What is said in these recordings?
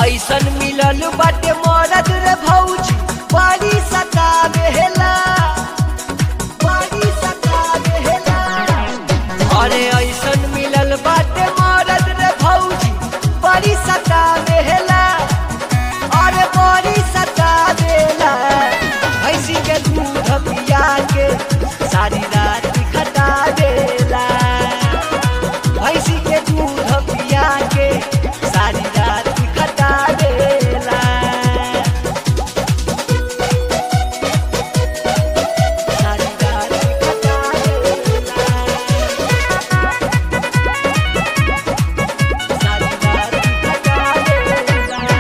ऐसन मिलल बाटे मरद रे भौजी बड़ी सतावेला बड़ी सतावेला अरे ऐसन मिलल बाटे मरद रे भौजी बड़ी सतावेला अरे बड़ी सतावेला भैंसी के दूध पिया के सारी रात खटा देला भैंसी के दूध पिया के सारी रात खटा देला सारी रात खटा देला सारी रात खटा देला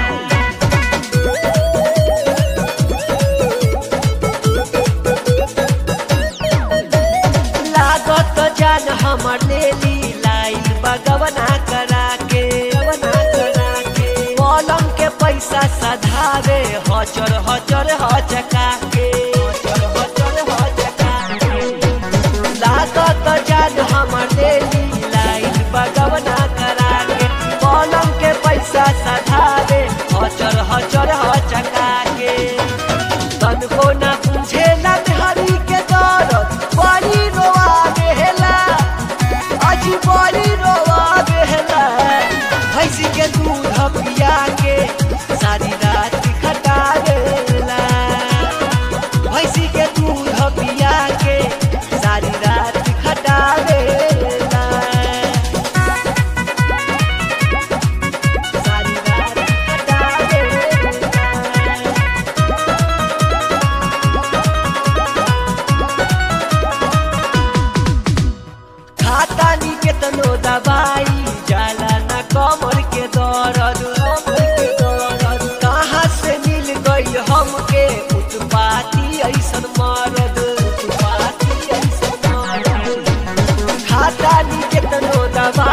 लागत जान हमर लेली लाइन बगवना करा के गवना करा के पलंग के पैसा सधावे हचर हचर हचका के हचर हचर हचका के लागत जान हमर लेली लाइन बगवना करा के पलंग के पैसा सधावे हचर हचर हचका के तनको ना बुझेला हरी के दरद बड़ी रोआ देला अजी बड़ी रोआ देला भैंसी के दूध पिया के सारी रात खटा देला भैंसी के दूध पिया के सारी रात खटा देला सारी रात खटा देला खाता नी केतनो दवाई जाला ना कमर के दर्द कमर के दर्द कहाँ से मिल गई हमके उत्पाती ऐसन मरद उत्पाती ऐसन मरद खाता नी केतनो दवाई